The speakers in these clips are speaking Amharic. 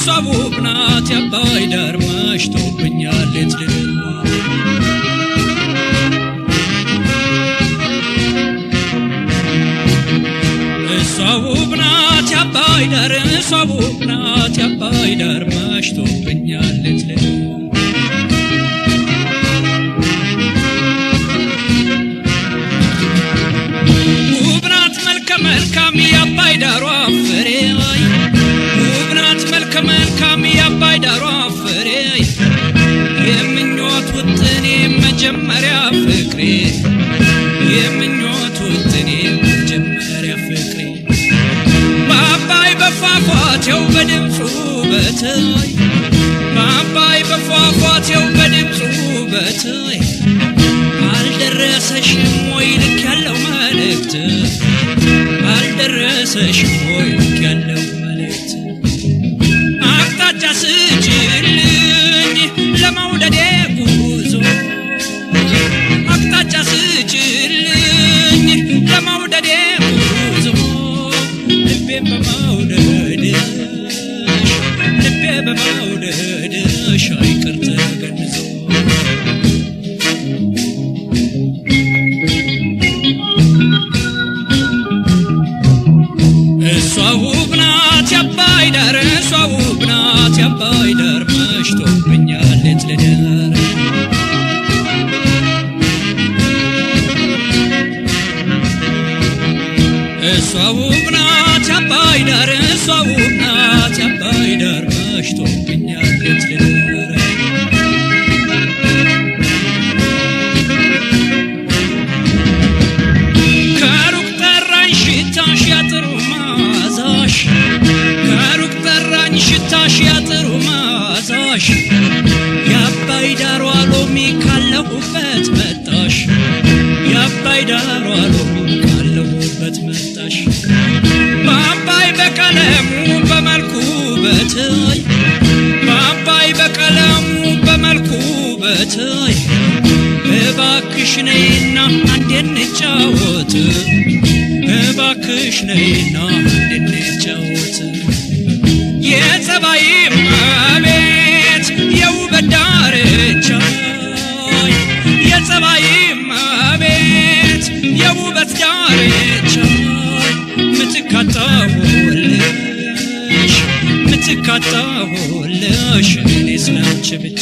እሷ ውብ ናት የአባይ ዳር መሽቶብኛል ሌት ልደር እሷ ውብ ናት የአባይ ዳር እሷ ውብ ናት የአባይ ዳር መሽቶብኛል ሌት ልደር ውብ ናት መልከ መልካም የአባይ ዳሯ ፍሬ ውብ ናት መልከ መልካም የአባይ ዳሯ ፍሬ የምኞት ውጥኔ መጀመሪያ ፍቅሬ የምኞት ውጥኔ መጀመሪያ ፍቅሬ በአባይ በፏፏቴው በድምፁ በትይ በአባይ በፏፏቴው በድምፁ በትይ አልደረሰሽም ወይ ልክ ያለው መልእክት አልደረሰሽም ወይ ልክ ያለው መልእክት አቅጣጫ ስጭልኝ ለመውደዴ ጉዞ አቅጣጫ ስጭልኝ ለመውደዴ ጉዞ ልቤን በመውደድሽ ልቤ በመውደድሽ አይቅር ተገንዞ እሷ ውብ ናት የአባይ ዳር እሷ ውብ ናት የአባይ ዳር መሽቶብኛል ሌት ልደር እሷ ውብ ናት የአባይ ዳር እሷ ውብ ናት የአባይ ዳር መሽቶብኛል ሌት ልደር ከሩቅ ጠራኝ ሽታሽ ያጥሩ ማዛሽ ከሩቅ ጠራኝ ሽታሽ ያጥሩ ማዛሽ የአባይ ዳሯ ሎሚ ካለሁበት መጣሽ የአባይ ዳሯ ሎሚ ካለሁበት መጣሽ በአባይ በቀለሙ በመልኩ በትይ በአባይ በቀለሙ በመልኩ በትይ እባክሽ ነይና አንዴ እንጫወት እባክሽ ነይና አንዴ እንጫወት የጸባይ መቤት የውበት ዳርቻ የጸባይ መቤት የውበት ዳርቻ ምትካጣሁልሽ ምትካጣሁልሽ እኔ ስላንቺ ብቻ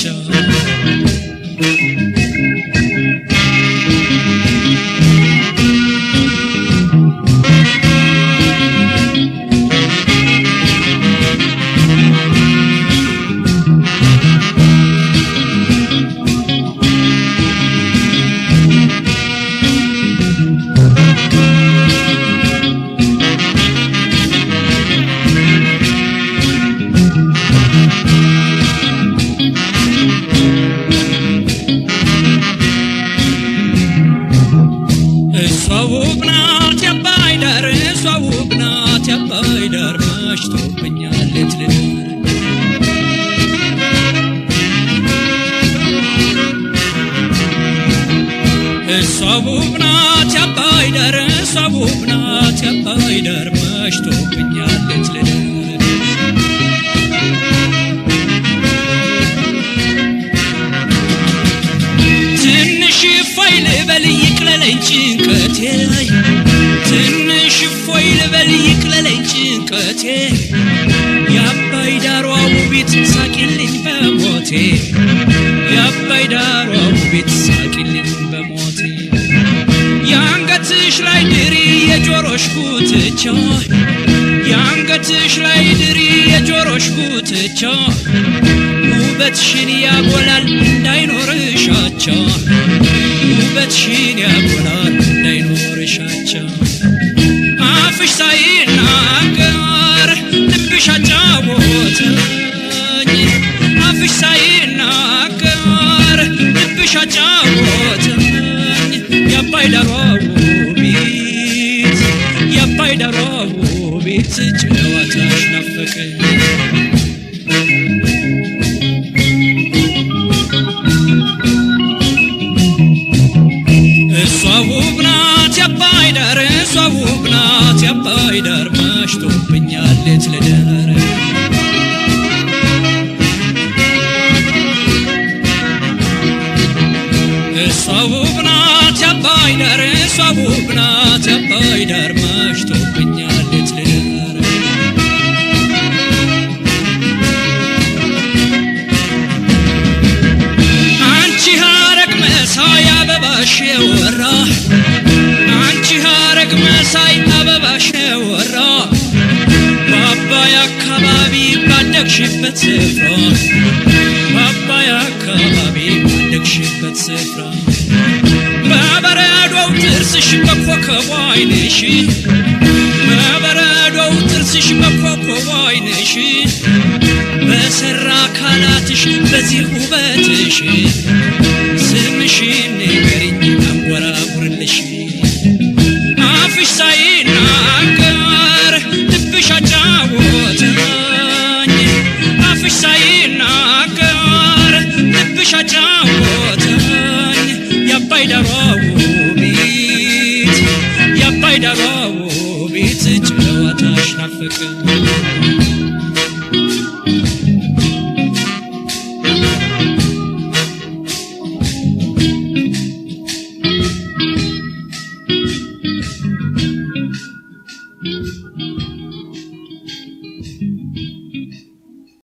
እሷ ውብ ናት የአባይ ዳር እሷ ውብ ናት የአባይ ዳር መሽቶብኛል ሌት ልደር እሷ ውብ ናት የአባይ ዳር እሷ ውብ ናት የአባይ ዳር መሽቶብኛል ሌት ልደር ትንሽ እፎይ ልበል ይቅለለኝ ጭንቀቴ ትንሽ እፎይ ልበል ይቅለለኝ ጭንቀቴ የአባይ ዳሯ ውቢት ሳቂልኝ በሞቴ የአባይ ዳሯ ውቢት ሳቂልኝ በሞቴ የአንገትሽ ላይ ድሪ የጆሮሽ ጉትቻ የአንገትሽ ላይ ድሪ የጆሮሽ ጉትቻ ውበትሽን ያጎላል እንዳይኖርሽ አቻ ውበትሽን ያጎላል እንዳይኖርሽ አቻ አፍሽ ሳይናገር ልብሽ አጫወተኝ አፍሽ ሳይናገር ልብሽ አጫወተኝ የአባይ ዳሯ ውቢት የአባይ ዳሯ ውቢት ጨዋታሽ ናፈቀኝ እሷ ውብ ናት የአባይ ዳር እሷ ውብ ናት የአባይ ዳር መሽቶብኛል ሌት ልደር ባደግሽበት ስፍራ በአባይ አካባቢ ባደግሽበት ስፍራ በበረዶው ጥርስሽ በኮከቧ ዓይንሽ በበረዶው ጥርስሽ በኮከቧ ዓይንሽ በሰራ አካላትሽ በዚህ ውበትሽ ስምሽን ንገሪኝ አንጎራጉርልሽ አፍሽ ሳይናገር ልብሽ አጫወተኝ አፍሽ ሳይናገር ልብሽ አጫወተኝ የአባይ ዳሯ ውቢት የአባይ ዳሯ ውቢት ጨዋታሽ ናፈቀኝ